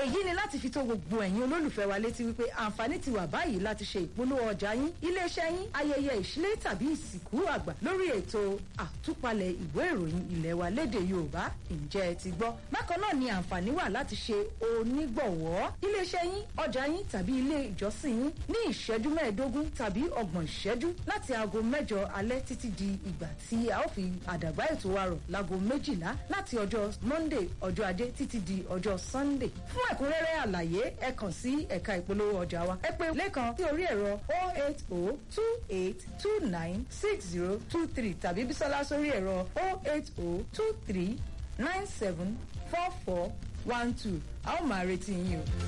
èyí ni láti fi tó gbogbo ẹ̀yin olólùfẹ́ wa létí wípé àǹfààní ti wà báyìí láti ṣe ìpolówó ọjà yín iléeṣẹ́ yín ayẹyẹ ìṣílé tàbí ìsìnkú àgbà lórí ètò àtúpalẹ̀ ìwé ìròyìn ilẹ̀ wa lédè yorùbá ǹjẹ́ ẹ ti gbọ́ bákan náà ni àǹfààní wà láti ṣe onígbọ̀wọ́ iléeṣẹ́ yín ọjà yín tàbí ilé ìjọsìn yín ní ìṣẹ́jú mẹ́ẹ̀ẹ́dógún tàbí ọgbọ̀n ìṣẹ́jú láti aago mẹ́jọ alẹ́ títí di ìgbà tí a ó fi àdàgbà ètò wa rọ̀ láago méjìlá láti ọjọ́ monday ọjọ́ ajé títí di ọjọ́ sunday fún ẹ̀kúnrẹ́rẹ́ àlàyé ẹ kàn sí ẹ̀ka ìpolówó ọjà wa ẹ pé lẹ́kan sí orí ẹ̀rọ 08028296023 tàbí bísọ́lá sórí ẹ̀rọ 08023974412 a ó máa retí yín o.